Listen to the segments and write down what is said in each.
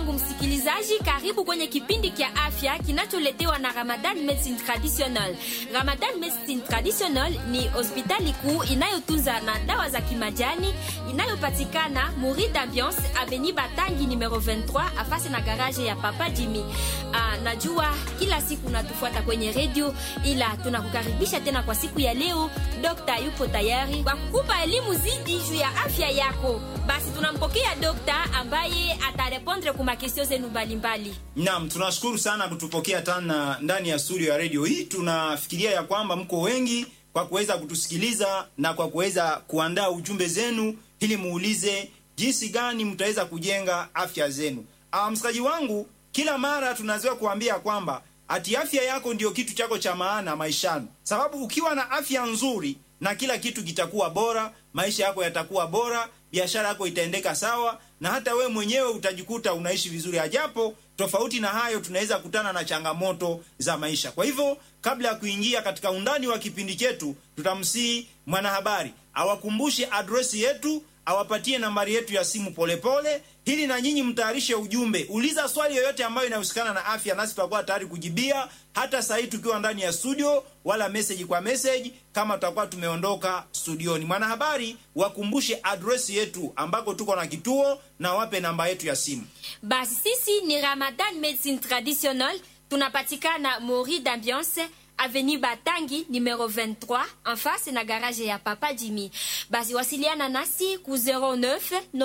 wangu msikilizaji, karibu kwenye kipindi kya afya kinacholetewa na Ramadan Medicine Traditional. Ramadan Medicine Traditional ni hospitali kuu inayotunza na dawa za kimajani inayopatikana Muri d'Ambiance Avenue Batangi numero 23 afasi na garage ya Papa Jimmy. Ah, najua kila siku natufuata kwenye radio, ila tunakukaribisha tena kwa siku ya leo. Dokta yupo tayari kwa kukupa elimu zidi juu ya afya yako. Basi tunampokea dokta ambaye atarepondre kuma kestio zenu mbalimbali. Naam, tunashukuru sana kutupokea tena ndani ya studio ya radio hii. Tunafikiria ya kwamba mko wengi kwa kuweza kutusikiliza na kwa kuweza kuandaa ujumbe zenu ili muulize jinsi gani mtaweza kujenga afya zenu. Ah, msikaji wangu, kila mara tunazoea kuambia kwamba ati afya yako ndiyo kitu chako cha maana maishani, sababu ukiwa na afya nzuri na kila kitu kitakuwa bora, maisha yako yatakuwa bora, biashara yako itaendeka sawa, na hata we mwenyewe utajikuta unaishi vizuri. Ajapo tofauti na hayo, tunaweza kutana na changamoto za maisha. Kwa hivyo, kabla ya kuingia katika undani wa kipindi chetu, tutamsihi mwanahabari awakumbushe adresi yetu awapatie nambari yetu ya simu polepole, ili na nyinyi mtayarishe ujumbe. Uliza swali yoyote ambayo inahusikana na afya, nasi tutakuwa tayari kujibia, hata saa hii tukiwa ndani ya studio, wala message kwa message kama tutakuwa tumeondoka studioni. Mwanahabari, wakumbushe adresi yetu ambako tuko na kituo na wape namba yetu ya simu. Basi sisi ni Ramadan Medicine Traditional, tunapatikana Mori d'Ambiance Avenue Batangi numero 23 en face na garage ya Papa Jimmy. Basi wasiliana nasi ku 09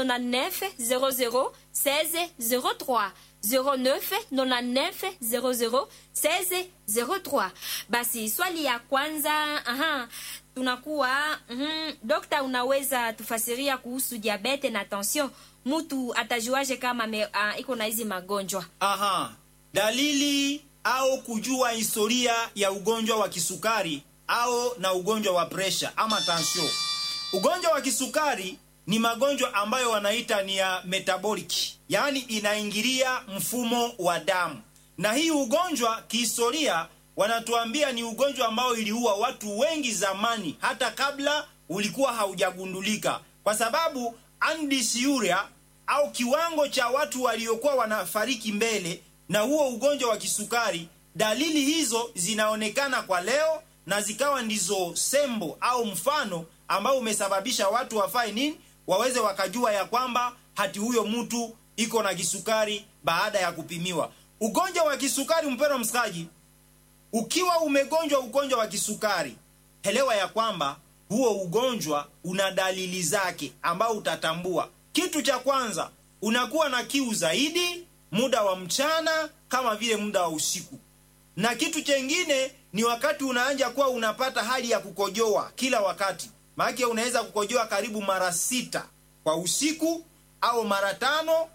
99 00 16 03 09 99 00 16 03. Basi swali ya kwanza, aha, tunakuwa mm, dokta, unaweza tufasiria kuhusu diabete na tension? Mtu atajuaje kama me, uh, iko na hizi magonjwa? Aha, dalili au kujua historia ya ugonjwa wa kisukari au na ugonjwa wa presha ama tansio. Ugonjwa wa kisukari ni magonjwa ambayo wanaita ni ya metabolic, yaani inaingilia mfumo wa damu, na hii ugonjwa kihistoria wanatuambia ni ugonjwa ambao iliua watu wengi zamani, hata kabla ulikuwa haujagundulika, kwa sababu andisuria au kiwango cha watu waliokuwa wanafariki mbele na huo ugonjwa wa kisukari, dalili hizo zinaonekana kwa leo na zikawa ndizo sembo au mfano ambao umesababisha watu wafae nini, waweze wakajua ya kwamba hati huyo mtu iko na kisukari baada ya kupimiwa. Ugonjwa wa kisukari, mpendwa msikaji, ukiwa umegonjwa ugonjwa wa kisukari, elewa ya kwamba huo ugonjwa una dalili zake ambao utatambua. Kitu cha kwanza, unakuwa na kiu zaidi muda wa mchana kama vile muda wa usiku, na kitu chengine ni wakati unaanja kuwa unapata hali ya kukojoa kila wakati. Maana unaweza kukojoa karibu mara sita kwa usiku au mara tano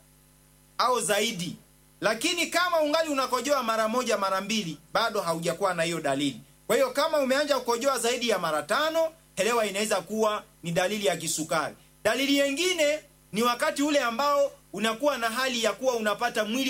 au zaidi, lakini kama ungali unakojoa mara moja mara mbili, bado haujakuwa na hiyo dalili. Kwa hiyo kama umeanja kukojoa zaidi ya mara tano, elewa inaweza kuwa ni dalili ya kisukari. Dalili nyingine ni wakati ule ambao unakuwa na hali ya kuwa unapata mwili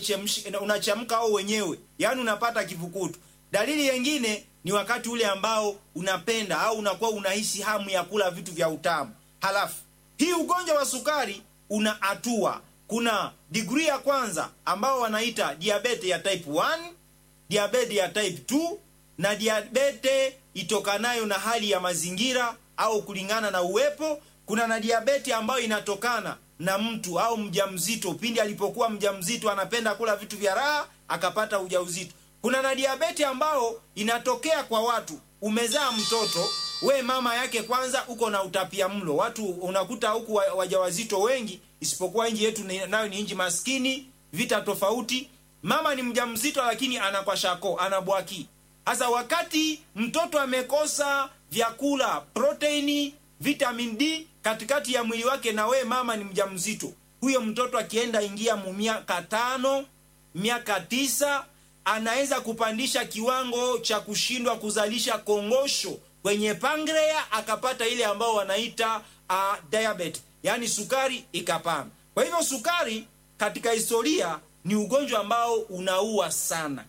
unachemka au wenyewe, yaani unapata kivukutu. Dalili nyingine ni wakati ule ambao unapenda au unakuwa unahisi hamu ya kula vitu vya utamu. Halafu hii ugonjwa wa sukari una hatua, kuna degree ya kwanza ambao wanaita diabete ya type 1, diabete ya type 2 na diabete itokanayo na hali ya mazingira au kulingana na uwepo. Kuna na diabeti ambayo inatokana na mtu au mjamzito, pindi alipokuwa mjamzito anapenda kula vitu vya raha akapata ujauzito. Kuna na diabeti ambao inatokea kwa watu, umezaa mtoto we mama yake kwanza uko na utapia mlo. Watu unakuta huku wajawazito wengi, isipokuwa nchi yetu nayo ni nchi maskini, vita tofauti. Mama ni mjamzito lakini anakwashako anabwaki. Hasa wakati mtoto amekosa vyakula, proteini, vitamin D katikati ya mwili wake, na we mama ni mjamzito, huyo mtoto akienda ingia mu miaka tano miaka tisa anaweza kupandisha kiwango cha kushindwa kuzalisha kongosho kwenye pangrea, akapata ile ambao wanaita uh, diabetes, yaani sukari ikapanda. Kwa hivyo sukari katika historia ni ugonjwa ambao unaua sana,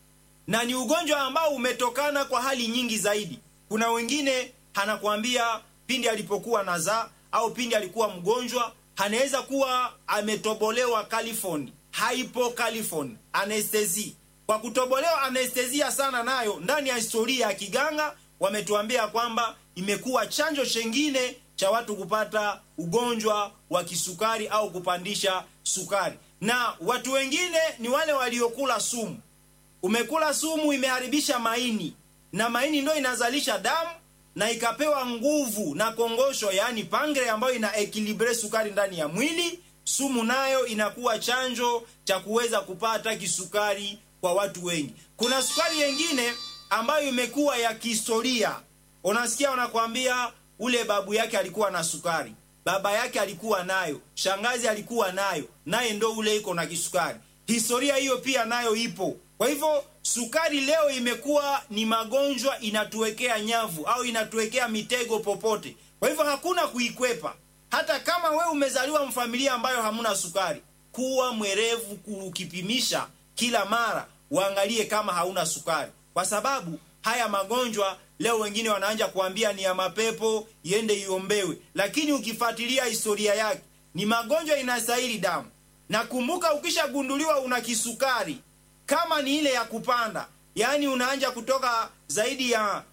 na ni ugonjwa ambao umetokana kwa hali nyingi zaidi. Kuna wengine anakuambia pindi alipokuwa nazaa au pindi alikuwa mgonjwa, anaweza kuwa ametobolewa kalifoni hypocalifon anestesi kwa kutobolewa anestesia sana nayo ndani ya historia ya kiganga wametuambia kwamba imekuwa chanjo chengine cha watu kupata ugonjwa wa kisukari au kupandisha sukari na watu wengine ni wale waliokula sumu umekula sumu imeharibisha maini na maini ndo inazalisha damu na ikapewa nguvu na kongosho yaani pangre ambayo ina ekilibre sukari ndani ya mwili sumu nayo inakuwa chanjo cha kuweza kupata kisukari kwa watu wengi kuna sukari yengine ambayo imekuwa ya kihistoria unasikia wanakwambia ule babu yake alikuwa na sukari baba yake alikuwa nayo shangazi alikuwa nayo naye ndo ule iko na kisukari historia hiyo pia nayo ipo kwa hivyo sukari leo imekuwa ni magonjwa inatuwekea nyavu au inatuwekea mitego popote kwa hivyo hakuna kuikwepa hata kama we umezaliwa mfamilia ambayo hamuna sukari kuwa mwerevu ukipimisha kila mara uangalie kama hauna sukari kwa sababu haya magonjwa leo wengine wanaanja kuambia ni ya mapepo iende iombewe lakini ukifuatilia historia yake ni magonjwa inastahili damu na kumbuka ukishagunduliwa una kisukari kama ni ile ya kupanda yaani unaanja kutoka zaidi ya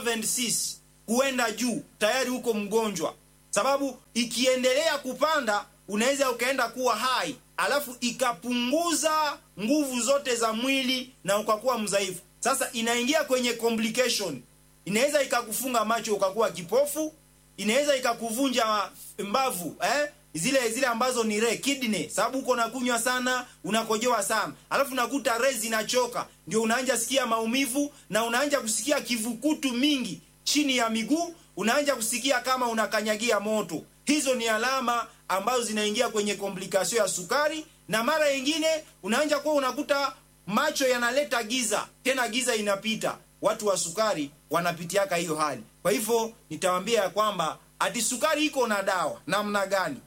76 kuenda juu tayari huko mgonjwa sababu ikiendelea kupanda unaweza ukaenda kuwa hai alafu ikapunguza nguvu zote za mwili na ukakuwa mdhaifu sasa inaingia kwenye complication inaweza ikakufunga macho ukakuwa kipofu inaweza ikakuvunja mbavu eh? zile zile ambazo ni re kidney sababu uko nakunywa sana unakojoa sana alafu unakuta re zinachoka ndio unaanja sikia maumivu na unaanja kusikia kivukutu mingi chini ya miguu unaanja kusikia kama unakanyagia moto hizo ni alama ambazo zinaingia kwenye komplikasio ya sukari na mara nyingine unaanja kuwa unakuta macho yanaleta giza tena giza inapita watu wa sukari wanapitiaka hiyo hali kwa hivyo nitawambia ya kwamba ati sukari iko na dawa namna gani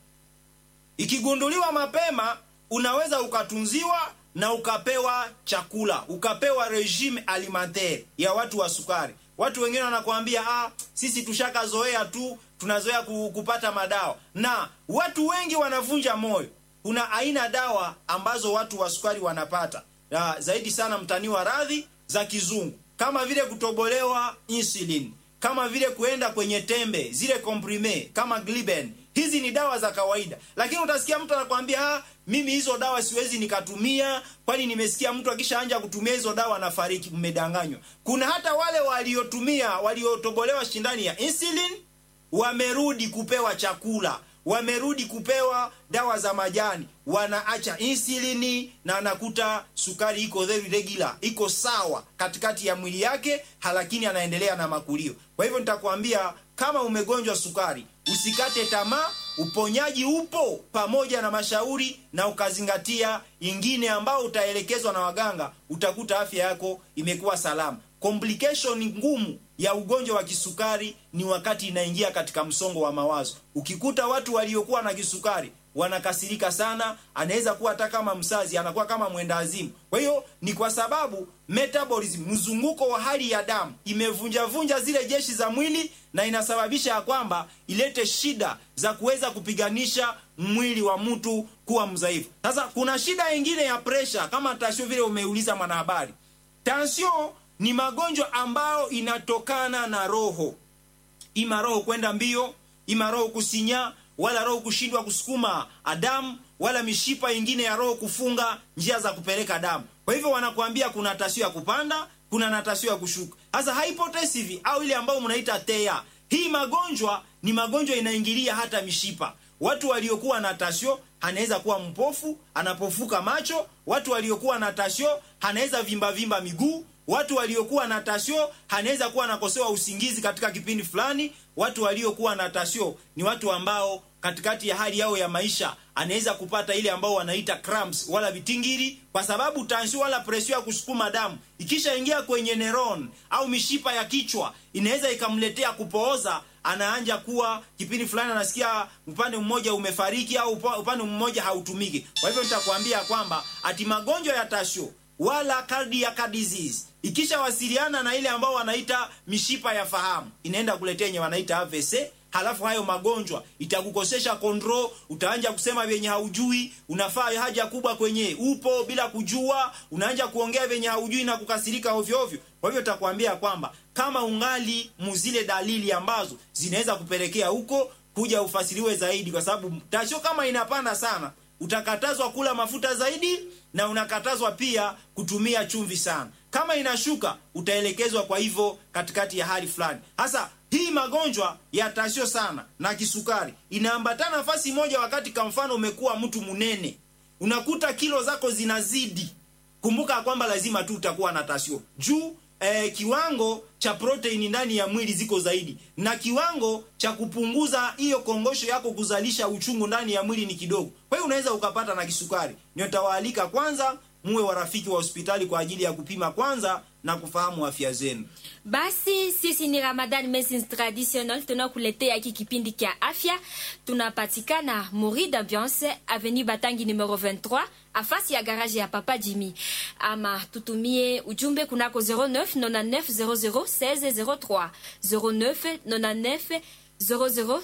ikigunduliwa mapema unaweza ukatunziwa na ukapewa chakula ukapewa regime alimentaire ya watu wa sukari watu wengine wanakuambia ah, sisi tushakazoea tu tunazoea kupata madawa na watu wengi wanavunja moyo kuna aina dawa ambazo watu wa sukari wanapata na zaidi sana mtani wa radhi za kizungu kama vile kutobolewa insulin kama vile kuenda kwenye tembe zile comprime kama gliben hizi ni dawa za kawaida lakini utasikia mtu anakwambia ah, mimi hizo dawa siwezi nikatumia kwani nimesikia mtu akishaanja kutumia hizo dawa anafariki mmedanganywa kuna hata wale waliotumia waliotobolewa shindani ya insulin wamerudi kupewa chakula wamerudi kupewa dawa za majani wanaacha insulini na anakuta sukari iko very regular iko sawa katikati ya mwili yake lakini anaendelea na makulio kwa hivyo nitakwambia kama umegonjwa sukari usikate tamaa uponyaji upo pamoja na mashauri na ukazingatia ingine ambao utaelekezwa na waganga utakuta afya yako imekuwa salama complication ngumu ya ugonjwa wa kisukari ni wakati inaingia katika msongo wa mawazo ukikuta watu waliokuwa na kisukari wanakasirika sana anaweza kuwa hata kama msazi anakuwa kama mwenda azimu kwa hiyo ni kwa sababu metabolism mzunguko wa hali ya damu imevunjavunja zile jeshi za mwili na inasababisha ya kwamba ilete shida za kuweza kupiganisha mwili wa mtu kuwa mdhaifu sasa kuna shida ingine ya presha kama tasio vile umeuliza mwanahabari tansio ni magonjwa ambayo inatokana na roho ima roho kwenda mbio ima roho kusinya wala roho kushindwa kusukuma damu wala mishipa ingine ya roho kufunga njia za kupeleka damu kwa hivyo wanakuambia kuna tasio ya kupanda kuna na tasio ya kushuka sasa hypotensive au ile ambayo mnaita tea hii magonjwa ni magonjwa inaingilia hata mishipa watu waliokuwa na tasio anaweza kuwa mpofu anapofuka macho watu waliokuwa na tasio anaweza vimba vimba miguu watu waliokuwa na tasio anaweza kuwa anakosewa usingizi katika kipindi fulani watu waliokuwa na tasio ni watu ambao katikati ya hali yao ya maisha anaweza kupata ile ambao wanaita cramps wala vitingiri kwa sababu tansio wala presio ya kusukuma damu ikishaingia kwenye neron au mishipa ya kichwa inaweza ikamletea kupooza anaanja kuwa kipindi fulani anasikia upande mmoja umefariki au upande mmoja hautumiki kwa hivyo nitakwambia kwamba ati magonjwa ya tasio wala cardiac disease ikishawasiliana na ile ambao wanaita mishipa ya fahamu inaenda kuletea yenye wanaita AVC halafu hayo magonjwa itakukosesha control utaanja kusema vyenye haujui unafaa haja kubwa kwenye upo bila kujua unaanja kuongea vyenye haujui na kukasirika ovyo ovyo kwa hivyo takwambia kwamba kama ungali muzile dalili ambazo zinaweza kupelekea huko kuja ufasiriwe zaidi kwa sababu tasho kama inapanda sana utakatazwa kula mafuta zaidi na unakatazwa pia kutumia chumvi sana kama inashuka utaelekezwa kwa hivyo katikati ya hali fulani hasa hii magonjwa ya tasio sana na kisukari inaambatana nafasi moja wakati kwa mfano umekuwa mtu mnene unakuta kilo zako zinazidi kumbuka kwamba lazima tu utakuwa na tasio juu eh, kiwango cha proteini ndani ya mwili ziko zaidi na kiwango cha kupunguza hiyo kongosho yako kuzalisha uchungu ndani ya mwili ni kidogo kwa hiyo unaweza ukapata na kisukari nitawaalika kwanza muwe warafiki wa hospitali kwa ajili ya kupima kwanza na kufahamu afya zenu basi sisi ni ramadan medicine traditional tunakuletea hiki kipindi kya afya tunapatikana mori d'ambiance avenue batangi numero 23 afasi ya garage ya papa jimmy ama tutumie ujumbe kunako 09 99 00 16 03 09 99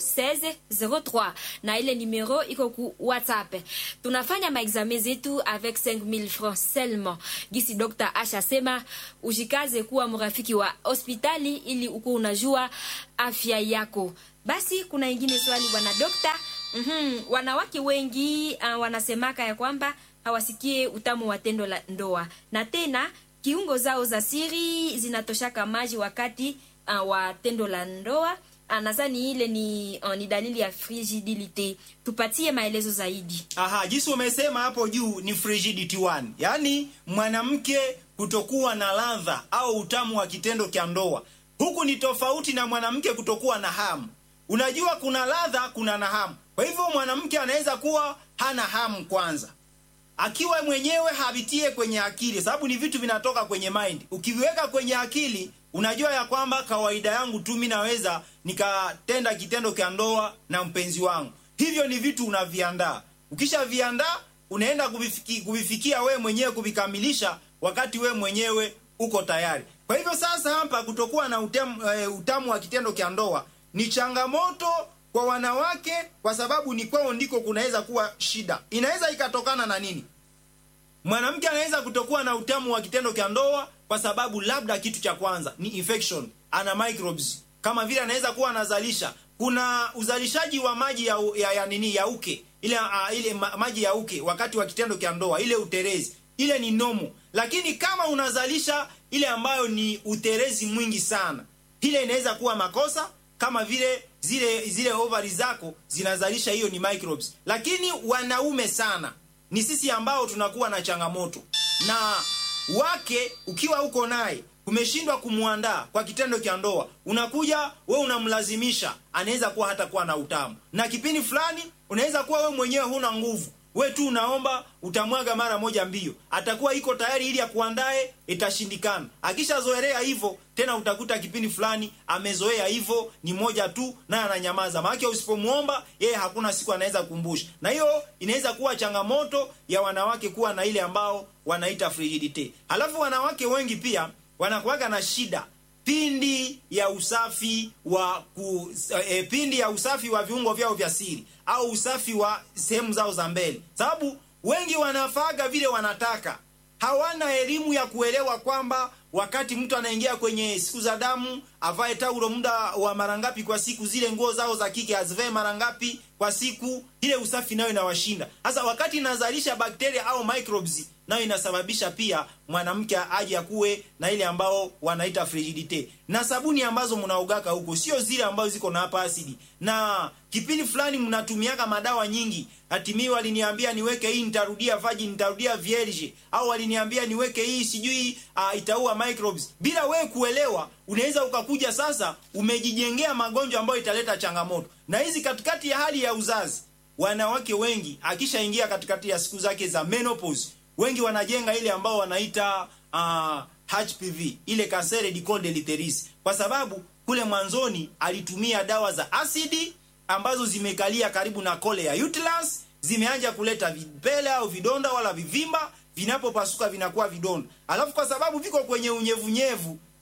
001603 na ile numero iko ku whatsapp tunafanya maexame zetu avec 5000 francs seulement gisi dr ash asema ujikaze kuwa mrafiki wa hospitali ili uku unajua afya yako basi kuna ingine swali bwana dokta mm-hmm. wanawake wengi uh, wanasemaka ya kwamba hawasikie utamu wa tendo la ndoa na tena kiungo zao za siri zinatoshaka maji wakati uh, wa tendo la ndoa nadhani ile ni, uh, ni dalili ya frigidilite tupatie maelezo zaidi aha jinsi umesema hapo juu ni frigidity one yaani mwanamke kutokuwa na ladha au utamu wa kitendo cha ndoa huku ni tofauti na mwanamke kutokuwa na hamu unajua kuna ladha kuna na hamu kwa hivyo mwanamke anaweza kuwa hana hamu kwanza akiwa mwenyewe havitie kwenye akili sababu ni vitu vinatoka kwenye mind ukiviweka kwenye akili unajua ya kwamba kawaida yangu tu mi naweza nikatenda kitendo cha ndoa na mpenzi wangu hivyo ni vitu unaviandaa ukishaviandaa unaenda kuvifiki, kuvifikia wewe mwenyewe kuvikamilisha wakati wewe mwenyewe uko tayari kwa hivyo sasa hapa kutokuwa na utamu, uh, utamu wa kitendo cha ndoa ni changamoto kwa wanawake kwa sababu ni kwao ndiko kunaweza kuwa shida inaweza ikatokana na nini mwanamke anaweza kutokuwa na utamu wa kitendo cha ndoa kwa sababu labda kitu cha kwanza ni infection ana microbes kama vile anaweza kuwa anazalisha kuna uzalishaji wa maji ya, ya, ya nini ya uke ile uh, ile ma, maji ya uke wakati wa kitendo cha ndoa ile uterezi ile ni nomo lakini kama unazalisha ile ambayo ni uterezi mwingi sana ile inaweza kuwa makosa kama vile zile zile ovari zako zinazalisha hiyo ni microbes lakini wanaume sana ni sisi ambao tunakuwa na changamoto na wake ukiwa uko naye umeshindwa kumwandaa kwa kitendo cha ndoa unakuja we unamlazimisha anaweza kuwa hata kuwa na utamu na kipindi fulani unaweza kuwa we mwenyewe huna nguvu we tu unaomba utamwaga mara moja mbio atakuwa iko tayari ili akuandae itashindikana akishazoelea hivyo tena utakuta kipindi fulani amezoea hivyo ni moja tu naye ananyamaza maanake usipomwomba yeye hakuna siku anaweza kukumbusha na hiyo inaweza kuwa changamoto ya wanawake kuwa na ile ambao wanaita frigidite halafu wanawake wengi pia wanakuwaga na shida pindi ya usafi wa ku, e, pindi ya usafi wa viungo vyao vya siri au usafi wa sehemu zao za mbele sababu wengi wanafaga vile wanataka hawana elimu ya kuelewa kwamba wakati mtu anaingia kwenye siku za damu avae taulo muda wa mara ngapi kwa siku zile nguo zao za kike azivae mara ngapi kwa siku ile usafi nayo inawashinda sasa wakati inazalisha bakteria au microbes nayo inasababisha pia mwanamke aje akuwe na ile ambao wanaita frigidite na sabuni ambazo mnaogaka huko sio zile ambazo ziko na hapa asidi na kipindi fulani mnatumiaka madawa nyingi hatimii waliniambia niweke hii nitarudia vaji nitarudia vierge au waliniambia niweke hii sijui uh, itaua microbes bila wewe kuelewa unaweza ukakuja sasa umejijengea magonjwa ambayo italeta changamoto na hizi katikati ya hali ya uzazi wanawake wengi akishaingia katikati ya siku zake za menopause wengi wanajenga ile ambao wanaita uh, HPV ile kansere du col de l'utérus kwa sababu kule mwanzoni alitumia dawa za asidi ambazo zimekalia karibu na kole ya uterus zimeanja kuleta vipele au vidonda wala vivimba vinapopasuka vinakuwa vidonda alafu kwa sababu viko kwenye unyevunyevu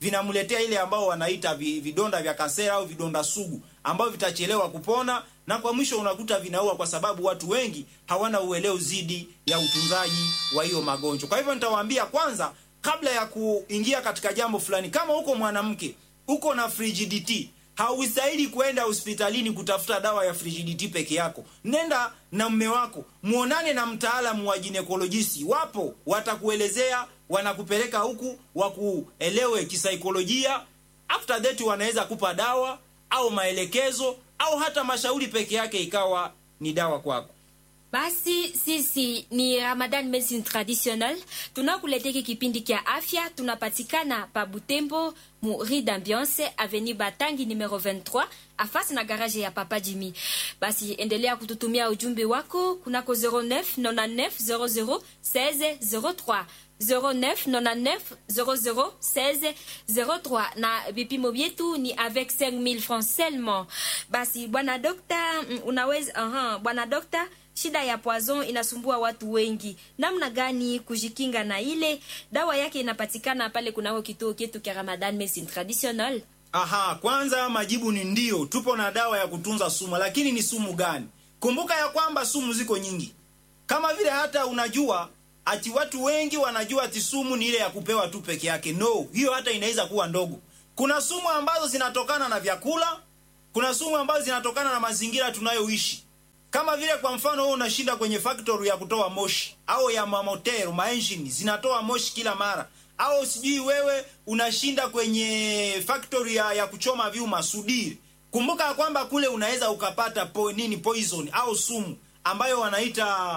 vinamletea ile ambao wanaita vi- vidonda vya kasera au vidonda sugu ambavyo vitachelewa kupona na kwa mwisho unakuta vinaua kwa sababu watu wengi hawana uelewa zidi ya utunzaji wa hiyo magonjwa kwa hivyo nitawaambia kwanza kabla ya kuingia katika jambo fulani kama uko mwanamke uko na frigidity haustahili kwenda hospitalini kutafuta dawa ya frigidity peke yako nenda na mme wako muonane na mtaalamu wa ginekolojisi wapo watakuelezea wanakupeleka huku wakuelewe kisaikolojia after that wanaweza kupa dawa au maelekezo au hata mashauri peke yake ikawa ni dawa kwako basi sisi ni ramadan medicine traditionnel tunakuleteki kipindi kya afya tunapatikana pa butembo mu rue d'ambiance avenue batangi numero 23 afasi na garage ya papa jimi basi endelea kututumia ujumbe wako kunako 09 99 00 16 03 09 99 00 16 03 na vipimo vyetu ni avec 5000 francs seulement basi bwana dokta mm, unaweza aha, bwana dokta shida ya poison inasumbua watu wengi namna gani kujikinga na ile dawa yake inapatikana pale kunako kituo chetu cha ramadan medicine traditionnel aha kwanza majibu ni ndio tupo na dawa ya kutunza sumu lakini ni sumu gani kumbuka ya kwamba sumu ziko nyingi kama vile hata unajua ati watu wengi wanajua ati sumu ni ile ya kupewa tu peke yake no hiyo hata inaweza kuwa ndogo kuna sumu ambazo zinatokana na vyakula kuna sumu ambazo zinatokana na mazingira tunayoishi kama vile kwa mfano wewe unashinda kwenye factory ya kutoa moshi au ya mamotero maengine zinatoa moshi kila mara au sijui wewe unashinda kwenye factory ya, ya kuchoma vyuma sudiri kumbuka ya kwamba kule unaweza ukapata po, nini poison au sumu ambayo wanaita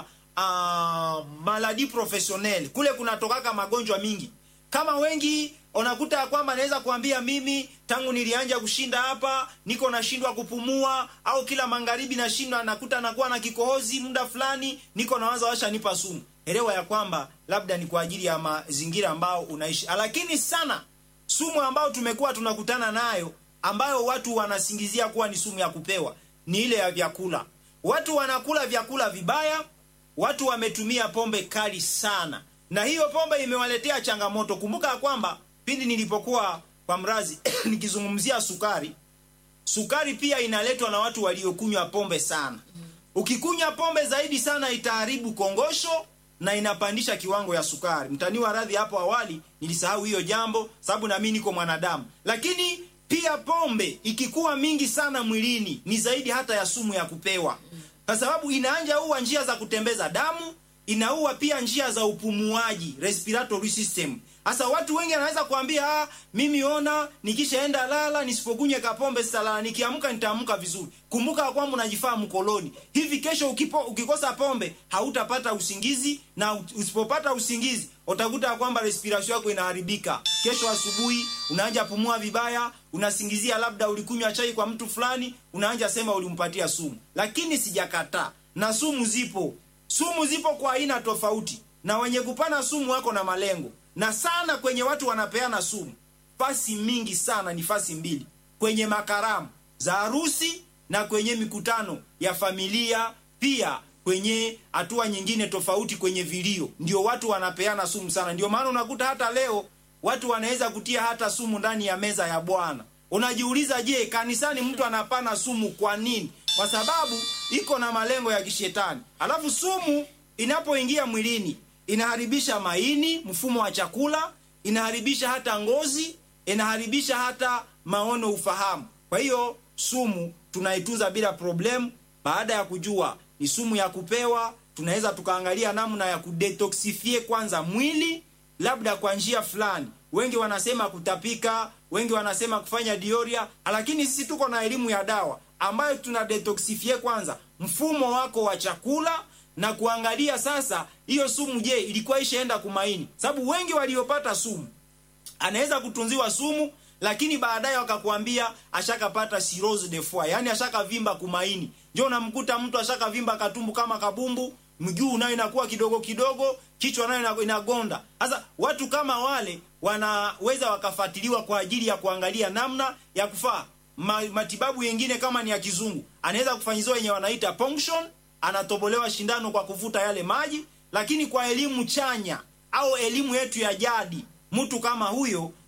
uh, maladi professionnel kule kunatokaka magonjwa mingi kama wengi unakuta ya kwamba naweza kuambia mimi tangu nilianja kushinda hapa niko nashindwa kupumua au kila magharibi nashindwa nakuta nakuwa na kikohozi muda fulani niko nawaza washa nipa sumu elewa ya kwamba labda ni kwa ajili ya mazingira ambao unaishi lakini sana sumu ambayo tumekuwa tunakutana nayo ambayo watu wanasingizia kuwa ni sumu ya kupewa ni ile ya vyakula watu wanakula vyakula vibaya watu wametumia pombe kali sana na hiyo pombe imewaletea changamoto kumbuka ya kwamba pindi nilipokuwa kwa mrazi nikizungumzia sukari sukari pia inaletwa na watu waliokunywa pombe sana ukikunywa pombe zaidi sana itaharibu kongosho na inapandisha kiwango ya sukari mtaniwa radhi hapo awali nilisahau hiyo jambo sababu nami niko mwanadamu lakini pia pombe ikikuwa mingi sana mwilini ni zaidi hata ya sumu ya kupewa kwa sababu inaanja uwa njia za kutembeza damu inaua pia njia za upumuaji respiratory system hasa watu wengi anaweza kuambia ah, mimi ona nikishaenda lala nisipokunywe kapombe sitalala nikiamka nitaamka vizuri kumbuka kwamba unajifaa mkoloni hivi kesho ukipo, ukikosa pombe hautapata usingizi na usipopata usingizi utakuta kwamba respiration yako inaharibika kesho asubuhi unaanja pumua vibaya unasingizia labda ulikunywa chai kwa mtu fulani unaanja sema ulimpatia sumu lakini sijakataa na sumu zipo sumu zipo kwa aina tofauti na wenye kupana sumu wako na malengo na sana kwenye watu wanapeana sumu fasi mingi sana ni fasi mbili kwenye makaramu za harusi na kwenye mikutano ya familia pia kwenye hatua nyingine tofauti kwenye vilio ndio watu wanapeana sumu sana ndio maana unakuta hata leo watu wanaweza kutia hata sumu ndani ya meza ya bwana unajiuliza je kanisani mtu anapana sumu kwa nini kwa sababu iko na malengo ya kishetani alafu sumu inapoingia mwilini inaharibisha maini mfumo wa chakula inaharibisha hata ngozi inaharibisha hata maono ufahamu kwa hiyo sumu tunaitunza bila problemu baada ya kujua ni sumu ya kupewa tunaweza tukaangalia namna ya kudetoxifie kwanza mwili labda kwa njia fulani wengi wanasema kutapika wengi wanasema kufanya dioria lakini sisi tuko na elimu ya dawa ambayo tuna detoxifie kwanza mfumo wako wa chakula na kuangalia sasa hiyo sumu je ilikuwa ishaenda kumaini sababu wengi waliopata sumu anaweza kutunziwa sumu lakini baadaye wakakwambia ashakapata cirrhose de foie yani ashakavimba kumaini njo unamkuta mtu ashakavimba katumbu kama kabumbu mguu nayo inakuwa kidogo kidogo kichwa nayo inagonda sasa watu kama wale wanaweza wakafuatiliwa kwa ajili ya kuangalia namna ya kufaa Ma, matibabu yengine kama ni ya kizungu anaweza kufanyiziwa yenye wanaita ponction anatobolewa shindano kwa kuvuta yale maji lakini kwa elimu chanya au elimu yetu ya jadi mtu kama huyo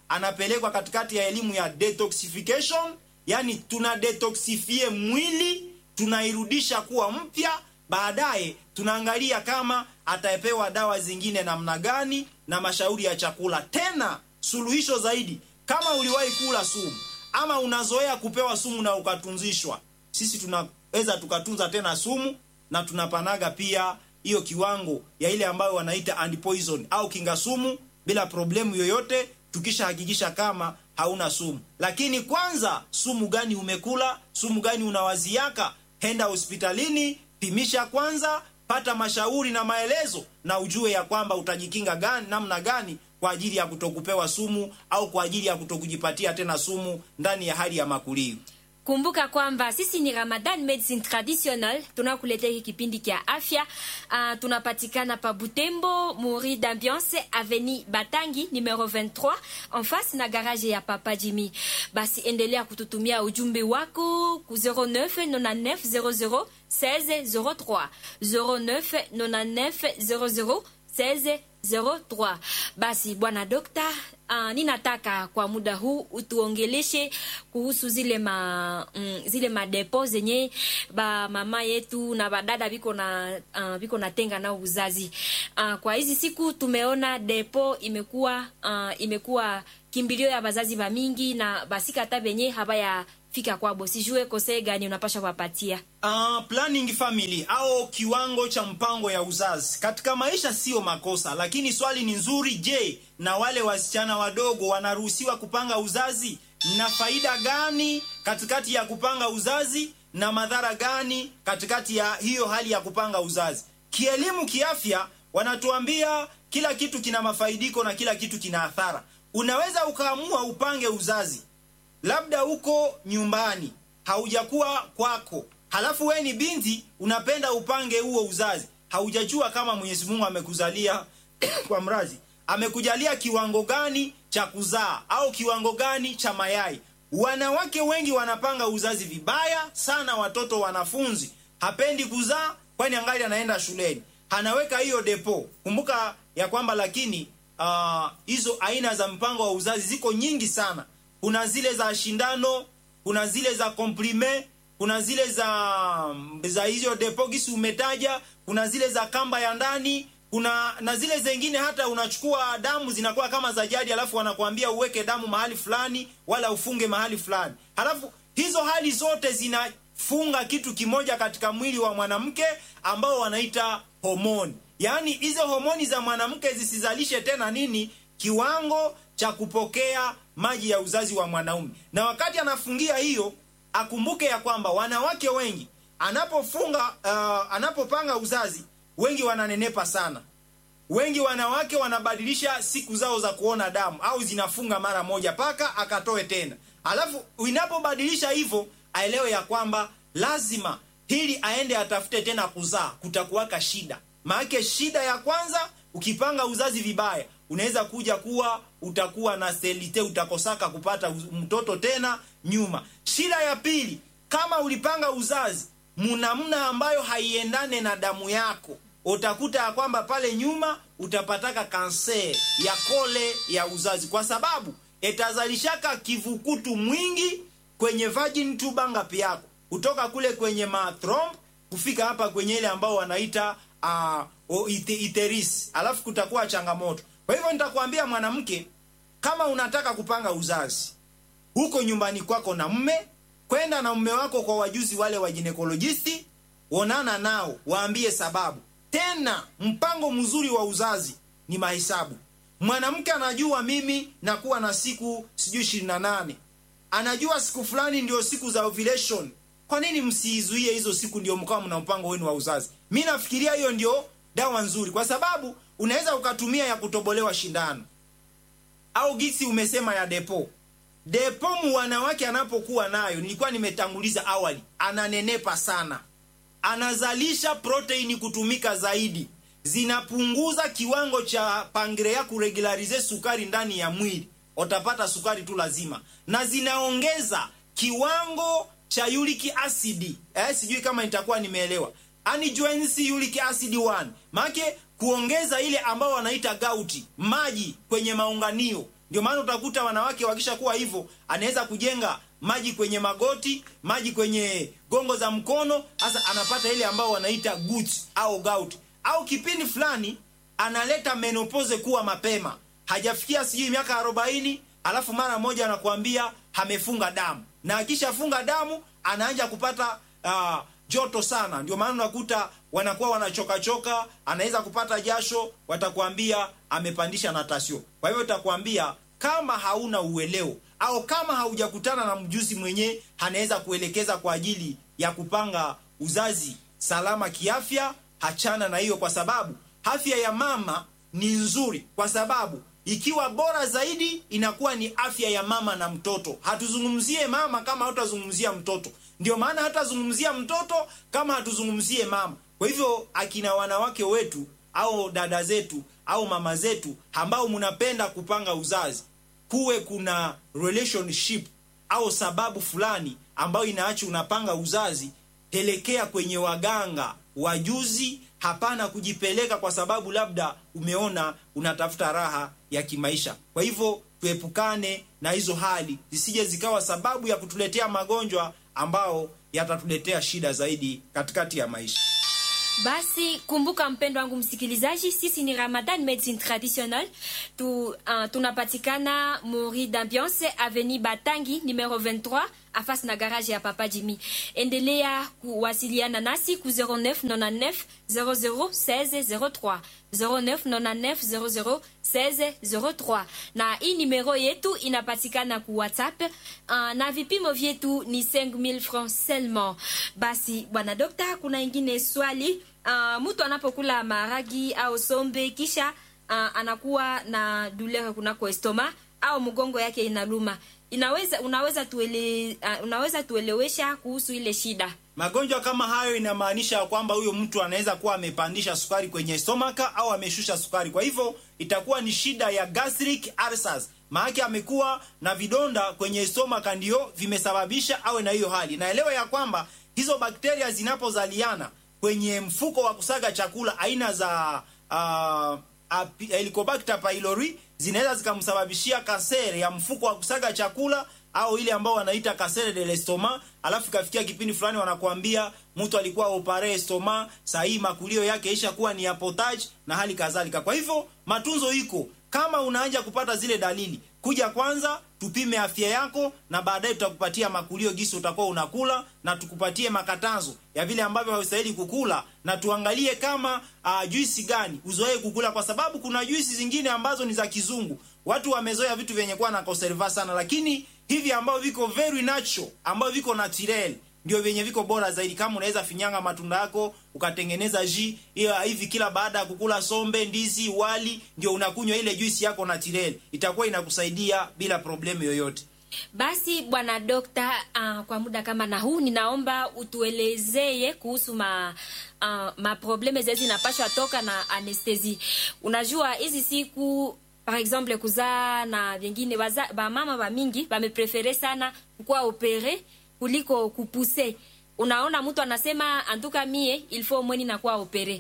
anapelekwa katikati ya elimu ya detoxification yani tuna detoxifie mwili tunairudisha kuwa mpya baadaye tunaangalia kama atapewa dawa zingine namna gani na mashauri ya chakula tena suluhisho zaidi kama uliwahi kula sumu ama unazoea kupewa sumu na ukatunzishwa sisi tunaweza tukatunza tena sumu na tunapanaga pia hiyo kiwango ya ile ambayo wanaita antipoison au kinga sumu bila problemu yoyote tukishahakikisha kama hauna sumu lakini kwanza sumu gani umekula sumu gani unawaziaka henda hospitalini pimisha kwanza pata mashauri na maelezo na ujue ya kwamba utajikinga gani namna gani kwa ajili ya kutokupewa sumu au kwa ajili ya kutokujipatia tena sumu ndani ya hali ya makulio kumbuka kwamba sisi ni ramadan medicine traditional tunakuletea hiki kipindi kya afya uh, tunapatikana pa butembo muri d'ambiance aveni batangi numero 23 en face na garage ya papa jimmy basi endelea kututumia ujumbe wako ku 099900 1603 099900 1603 basi bwana dokta uh, ninataka kwa muda huu utuongeleshe kuhusu zile ma mm, zile madepo zenye ba mama yetu na badada biko na uh, biko natenga nao uzazi uh, kwa hizi siku tumeona depo imekuwa uh, imekuwa kimbilio ya bazazi ba mingi na basika hata benye habaya fika kwabo sijue kosee gani unapasha kuwapatia uh, planning family au kiwango cha mpango ya uzazi katika maisha sio makosa lakini swali ni nzuri je na wale wasichana wadogo wanaruhusiwa kupanga uzazi na faida gani katikati ya kupanga uzazi na madhara gani katikati ya hiyo hali ya kupanga uzazi kielimu kiafya wanatuambia kila kitu kina mafaidiko na kila kitu kina athara unaweza ukaamua upange uzazi labda uko nyumbani haujakuwa kwako halafu we ni binti unapenda upange huo uzazi haujajua kama mwenyezi mungu amekuzalia kwa mrazi amekujalia kiwango gani cha kuzaa au kiwango gani cha mayai wanawake wengi wanapanga uzazi vibaya sana watoto wanafunzi hapendi kuzaa kwani angali anaenda shuleni anaweka hiyo depo kumbuka ya kwamba lakini hizo uh, aina za mpango wa uzazi ziko nyingi sana kuna zile za shindano kuna zile za komprime kuna zile za za hizo depogisi umetaja kuna zile za kamba ya ndani kuna na zile zengine hata unachukua damu zinakuwa kama za jadi alafu wanakuambia uweke damu mahali fulani wala ufunge mahali fulani halafu hizo hali zote zinafunga kitu kimoja katika mwili wa mwanamke ambao wanaita homoni yaani hizo homoni za mwanamke zisizalishe tena nini kiwango cha kupokea maji ya uzazi wa mwanaume na wakati anafungia hiyo akumbuke ya kwamba wanawake wengi anapofunga uh, anapopanga uzazi wengi wananenepa sana wengi wanawake wanabadilisha siku zao za kuona damu au zinafunga mara moja paka akatoe tena alafu inapobadilisha hivyo aelewe ya kwamba lazima hili aende atafute tena kuzaa kutakuwaka shida maanake shida ya kwanza ukipanga uzazi vibaya unaweza kuja kuwa utakuwa na selite utakosaka kupata mtoto tena nyuma shida ya pili kama ulipanga uzazi munamna ambayo haiendane na damu yako utakuta ya kwamba pale nyuma utapataka kanser ya kole ya uzazi kwa sababu itazalishaka kivukutu mwingi kwenye virgin tuba ngapi yako kutoka kule kwenye mathromb kufika hapa kwenye ile ambao wanaita uh, ite, iteris alafu kutakuwa changamoto kwa hivyo nitakwambia mwanamke kama unataka kupanga uzazi huko nyumbani kwako na mme kwenda na mme wako kwa wajuzi wale wa ginekolojisti onana nao waambie sababu tena mpango mzuri wa uzazi ni mahesabu mwanamke anajua mimi nakuwa na siku sijui ishirini na nane anajua siku fulani ndio siku za ovulation kwa nini msiizuie hizo siku ndio mkawa mna mpango wenu wa uzazi mi nafikiria hiyo ndio dawa nzuri kwa sababu unaweza ukatumia ya kutobolewa shindano au gisi umesema ya depo depo mu wanawake anapokuwa nayo nilikuwa nimetanguliza awali ananenepa sana anazalisha proteini kutumika zaidi zinapunguza kiwango cha pangrea kuregularize sukari ndani ya mwili utapata sukari tu lazima na zinaongeza kiwango cha uric acid eh, sijui kama nitakuwa nimeelewa anijoensi uric acid 1 maake kuongeza ile ambao wanaita gauti maji kwenye maunganio ndio maana utakuta wanawake wakishakuwa hivyo anaweza kujenga maji kwenye magoti maji kwenye gongo za mkono hasa anapata ile ambao wanaita guts au gout au kipindi fulani analeta menopause kuwa mapema hajafikia sijui miaka arobaini alafu mara moja anakuambia amefunga damu na akishafunga damu anaanja kupata uh, joto sana ndio maana unakuta wanakuwa wanachokachoka anaweza kupata jasho watakuambia amepandisha natasio kwa hivyo utakuambia kama hauna ueleo au kama haujakutana na mjuzi mwenyewe anaweza kuelekeza kwa ajili ya kupanga uzazi salama kiafya hachana na hiyo kwa sababu afya ya mama ni nzuri kwa sababu ikiwa bora zaidi inakuwa ni afya ya mama na mtoto hatuzungumzie mama kama hatutazungumzia mtoto ndio maana hatazungumzia mtoto kama hatuzungumzie mama kwa hivyo akina wanawake wetu au dada zetu au mama zetu ambao mnapenda kupanga uzazi kuwe kuna relationship au sababu fulani ambayo inaacha unapanga uzazi pelekea kwenye waganga wajuzi hapana kujipeleka kwa sababu labda umeona unatafuta raha ya kimaisha kwa hivyo tuepukane na hizo hali zisije zikawa sababu ya kutuletea magonjwa ambao yatatuletea shida zaidi katikati ya maisha basi kumbuka mpendo wangu msikilizaji sisi ni ramadan medicine traditionnel tu, uh, tunapatikana mori d'ambiance aveni batangi numero 23 afasi na garage ya papa jimi endelea kuwasiliana nasi ku 0999 001603 0999 001603 na hii numero yetu inapatikana ku whatsapp uh, na vipimo vyetu ni 5000 francs seulement basi bwana dokta kuna ingine swali uh, mtu anapokula maragi au sombe kisha uh, anakuwa na douleur kunako estoma au mgongo yake inaluma inaweza unaweza tuele, uh, unaweza tuelewesha kuhusu ile shida magonjwa kama hayo inamaanisha kwamba huyo mtu anaweza kuwa amepandisha sukari kwenye stomaka au ameshusha sukari kwa hivyo itakuwa ni shida ya gastric ulcers maake amekuwa na vidonda kwenye stomaka ndio vimesababisha awe na hiyo hali naelewa ya kwamba hizo bakteria zinapozaliana kwenye mfuko wa kusaga chakula aina za uh, helicobacter pylori zinaweza zikamsababishia kasere ya mfuko wa kusaga chakula au ile ambao wanaita kasere de l'estomac alafu ikafikia kipindi fulani wanakuambia mtu alikuwa opare estoma sahii makulio yake isha kuwa ni apotage na hali kadhalika kwa hivyo matunzo iko kama unaanja kupata zile dalili kuja kwanza tupime afya yako na baadaye tutakupatia makulio gisi utakuwa unakula na tukupatie makatazo ya vile ambavyo haustahili kukula na tuangalie kama uh, juisi gani uzoee kukula kwa sababu kuna juisi zingine ambazo ni za kizungu watu wamezoea vitu vyenye kuwa na conserva sana lakini hivi ambavyo viko very natural ambavyo viko naturel ndio vyenye viko bora zaidi kama unaweza finyanga matunda yako ukatengeneza ji hivi kila baada ya kukula sombe ndizi wali ndio unakunywa ile juisi yako naturel itakuwa inakusaidia bila problemu yoyote basi bwana dokta uh, kwa muda kama na huu ninaomba utuelezee kuhusu ma uh, maprobleme zee zinapashwa toka na anestesi unajua hizi siku par exemple kuzaa na vingine bamama bamingi bameprefere sana kukuwa opere kuliko kupuse unaona mtu anasema antuka mie ilfo mweni nakuwa opere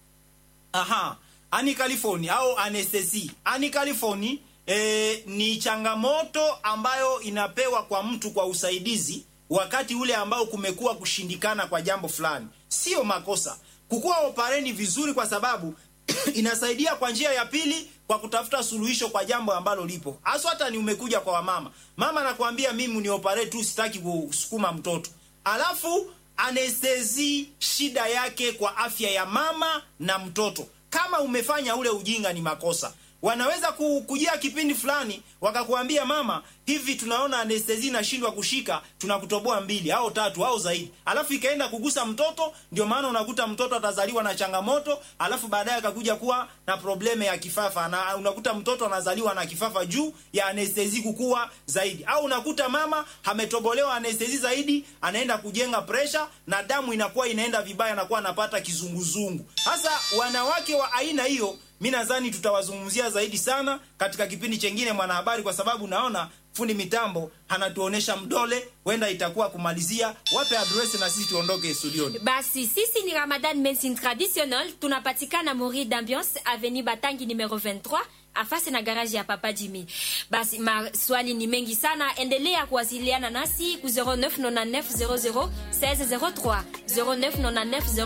aha ani california au anestesi ani california e, ni changamoto ambayo inapewa kwa mtu kwa usaidizi wakati ule ambao kumekuwa kushindikana kwa jambo fulani sio makosa kukuwa opareni vizuri kwa sababu inasaidia kwa njia ya pili kwa kutafuta suluhisho kwa jambo ambalo lipo haswa hata ni umekuja kwa wamama mama anakuambia mimi ni opare tu sitaki kusukuma mtoto alafu anestezi shida yake kwa afya ya mama na mtoto kama umefanya ule ujinga ni makosa wanaweza kujia kipindi fulani wakakuambia mama hivi tunaona anestezi inashindwa kushika tunakutoboa mbili au tatu au zaidi alafu ikaenda kugusa mtoto ndio maana unakuta mtoto atazaliwa na changamoto alafu baadaye akakuja kuwa na probleme ya kifafa na unakuta mtoto anazaliwa na kifafa juu ya anestezi kukua zaidi au unakuta mama ametobolewa anestezi zaidi anaenda kujenga presha na damu inakuwa inaenda vibaya anakuwa anapata kizunguzungu sasa wanawake wa aina hiyo mi nadhani tutawazungumzia zaidi sana katika kipindi chengine mwanahabari kwa sababu naona fundi mitambo anatuonesha mdole huenda itakuwa kumalizia wape adresi na sisi tuondoke studioni basi sisi ni ramadan medicine traditionnel tunapatikana mori d'ambiance avenue batangi numero 23 afasi na garaji ya Papa Jimmy. Basi maswali ni mengi sana, endelea kuwasiliana nasi ku 0999 00 1603 0999